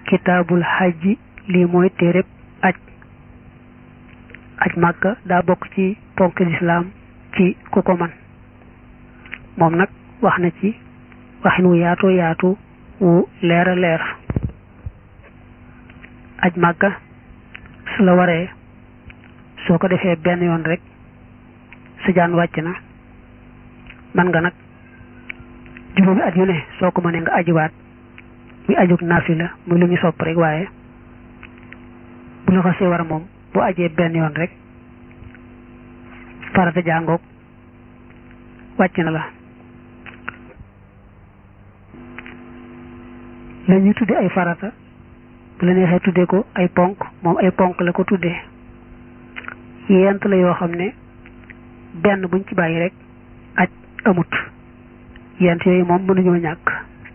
kitaabul xajji lii mooy téereb aj aj màkka daa bokk ci ponk lislaam ci ku ko man moom nag wax na ci waxin wu yaatu yaatu wu leer a leer aj màkka su la waree soo ko defee benn yoon rek sa jaan wàcc na man nga nag juróomi at yu ne soo ko mënee nga ajiwaat muy ajug naafila muy lu ñu sopp rek waaye bu la xasee war a moom bu ajee benn yoon rek farata jàngoog wàcc na la la ñuy tudde ay farata bu la neexee tudde ko ay ponk moom ay ponk la ko tuddee yent la yoo xam ne benn buñ ci bàyyi rek aj amut yent yooyu moom mënuñoo ñàkk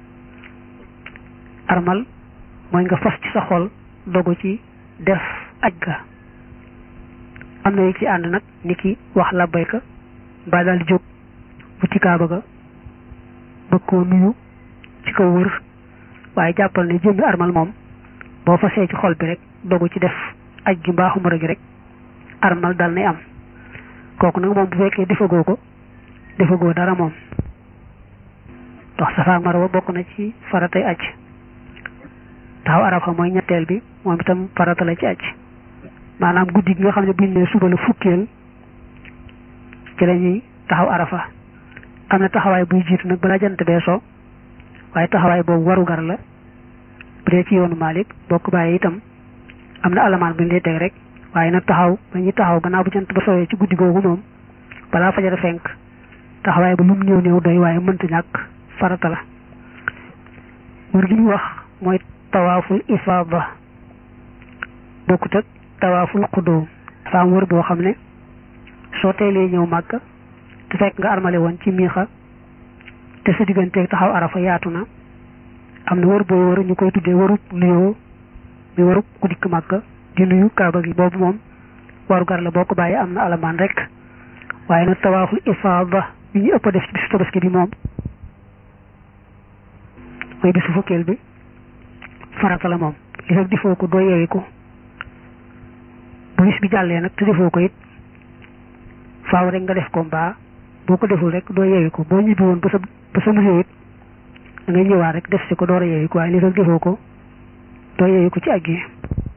armal mooy nga fas ci sa xol dogu ci def aj ga am na yu ci ànd nag ni ki wax labbayka mbaa daal di jóg bu ci kaaba ga bëgg koo nuyu ci kaw wër waaye jàppal ne jëmmi armal moom boo fasee ci xol bi rek dogu ci def aj gi mbaa xumura gi rek armal dal nay am kooku nag moom bu fekkee defagoo ko defagoo dara moom dox Safa ak Marwa bokk na ci faratay aj taxaw Arafa mooy ñetteel bi moom itam farata la ci aj maanaam guddi gi nga xam ne buñ ne suba la fukkeel ci la ñuy taxaw Arafa am na taxawaay buy jiitu nag balaa jant bee so waaye taxawaay boobu warugar la bu dee ci yoonu Malik bokk bàyyi itam am na alamaan bu ñu lay teg rek waaye nag taxaw ba ñuy taxaw gannaaw bu jant ba sowee ci guddi googu moom balaa fajar fenk taxawaay ba lu mu néew néew doy waaye mënta ñàkk farata la wër gi ñu wax mooy tawaaful ifaada bokkut ak tawaaful xudóom dafa am wër boo xam ne soo teelee ñëw màkk te fekk nga armale woon ci miixa te sa digganteeg taxaw arafa yaatu na am na wër boo wër ñu koy tuddee warub nuyoo mi warub ku dikk màkk di nuyu kaaba gi boobu moom waru gar la boo ko bàyyi am na alamaan rek waaye nag tawaaful ifaada bi ñu ëpp a def ci bisu tabaski bi moom mooy bisu fukkeel bi farata la moom li fekk defoo ko doo yeewi ko bu bis bi jàllee nag te defoo ko it faaw rek nga def ko mbaa boo ko deful rek doo yeewi ko boo ñibbi woon ba sa ba sa musée it da ngay ñëwaat rek def si ko door a yeewi ko waaye li fekk defoo ko doo yeewi ko ci àgg yi